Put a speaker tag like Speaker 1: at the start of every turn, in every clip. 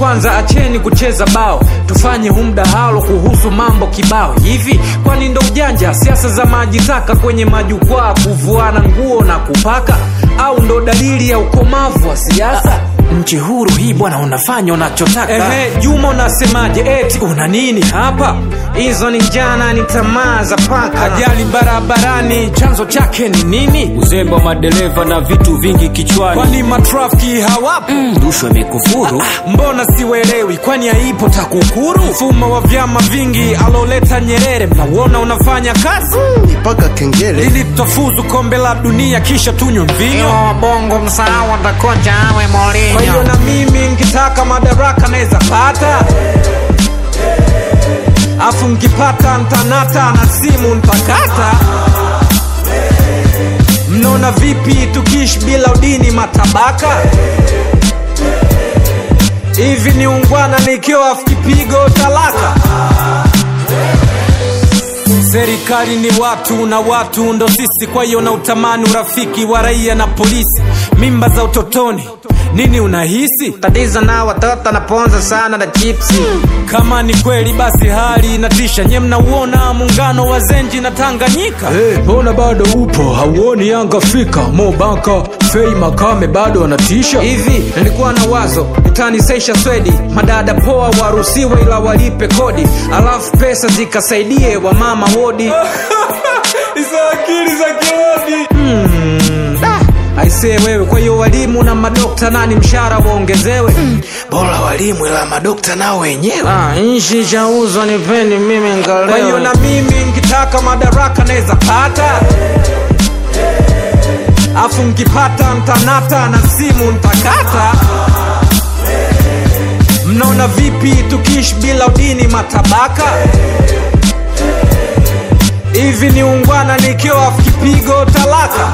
Speaker 1: kwanza acheni kucheza bao tufanye hu mdahalo kuhusu mambo kibao hivi kwani ndo ujanja siasa za maji taka kwenye majukwaa kuvuana nguo na kupaka au ndo dalili ya ukomavu wa siasa nchi huru hii bwana unafanya unachotaka Ehe, juma unasemaje eti una nini hapa hizo ni njana ni tamaa za paka ajali barabarani chanzo chake ni nini
Speaker 2: uzembe wa madereva na vitu vingi kichwani
Speaker 1: kwani matrafiki hawapo
Speaker 2: rushwa imekufuru
Speaker 1: mbona siwelewi kwani haipo takukuru mfumo wa vyama vingi aloleta nyerere mnauona unafanya kazi
Speaker 3: mpaka kengele
Speaker 1: ili tutafuzu kombe la dunia kisha tunywe mvinyo
Speaker 4: bongo msahau atakocha awe
Speaker 1: kwa hiyo
Speaker 4: Mourinho.
Speaker 1: na mimi nkitaka madaraka naweza pata afu nkipata ntanata na simu ntakata mnaona vipi tukiishi bila udini matabaka hivi ni ungwana nikiwa afu kipigo talaka serikali ni watu na watu ndo sisi kwa hiyo na utamani urafiki wa raia na polisi mimba za utotoni nini unahisi
Speaker 4: tatizo na watoto naponza sana na chipsi
Speaker 1: kama ni kweli basi hali inatisha nye mnauona muungano wa zenji na tanganyika mbona hey, bado upo hauoni yanga fika mobaka fei makame bado wanatisha hivi nilikuwa na wazo utanisesha swedi madada poa waruhusiwe ila walipe kodi alafu pesa zikasaidie wamama wodi hizo akili za kirodi hmm. aisee wewe kwa hiyo walimu na madokta nani mshahara waongezewe mm.
Speaker 3: bora walimu ila madokta nao wenyewe
Speaker 4: Ah, nchi chauzwa nipendi mimi
Speaker 1: kwa hiyo na
Speaker 4: ngalewe
Speaker 1: mimi nkitaka madaraka naweza pata afu nkipata ntanata na simu ntakata mnaona vipi tukiishi bila udini matabaka hivi ni ungwana nikiwa afu kipigo talaka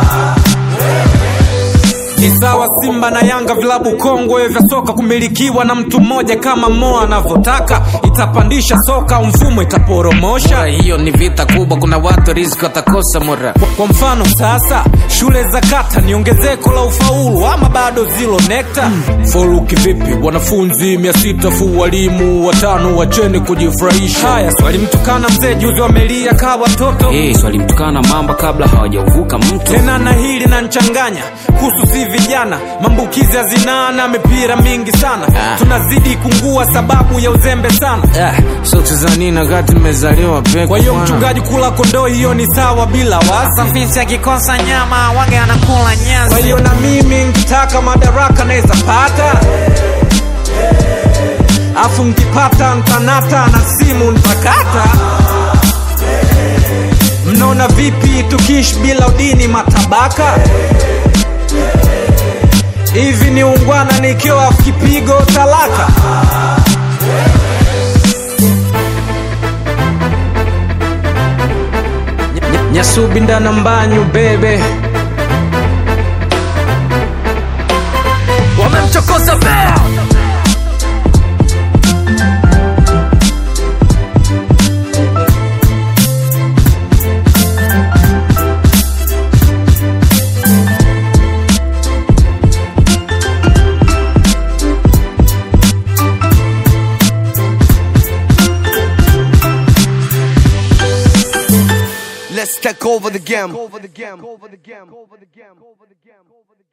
Speaker 1: ni sawa simba na yanga vilabu kongwe vya soka kumilikiwa na mtu mmoja kama mo anavyotaka itapandisha soka mfumo itaporomosha
Speaker 4: hiyo ni vita kubwa kuna watu riziki watakosa mura
Speaker 1: kwa, kwa mfano sasa shule za kata ni ongezeko la ufaulu ama bado zilo nekta mm. foruki vipi wanafunzi mia sita fu walimu watano wacheni kujifurahisha haya swali mtukana mzee juzi wamelia kaa watoto
Speaker 2: hey, swalimtukana mamba kabla hawajauvuka mto
Speaker 1: tena na hili na nchanganya kuhusu si vijana maambukizi ya zinaa na mipira mingi sana
Speaker 4: Ah.
Speaker 1: tunazidi kungua sababu ya uzembe sana
Speaker 4: Ah, sote za nini wakati nimezaliwa peke
Speaker 1: kwa hiyo
Speaker 4: bwana.
Speaker 1: mchungaji kula kondoo hiyo ni sawa bila wasi
Speaker 4: Safisi akikosa nyama wage anakula
Speaker 1: kwa
Speaker 4: nyasi
Speaker 1: hiyo na mimi nkitaka madaraka naweza pata afu nkipata ntanata na simu ntakata mnaona vipi tukiishi bila udini matabaka hivi ni ungwana nikiwa afu kipigo talaka Ny- ny- nyasubindana mbanyu bebe wamemchokoza bea
Speaker 3: let's take over the game over the game over the game over the game over the game over the game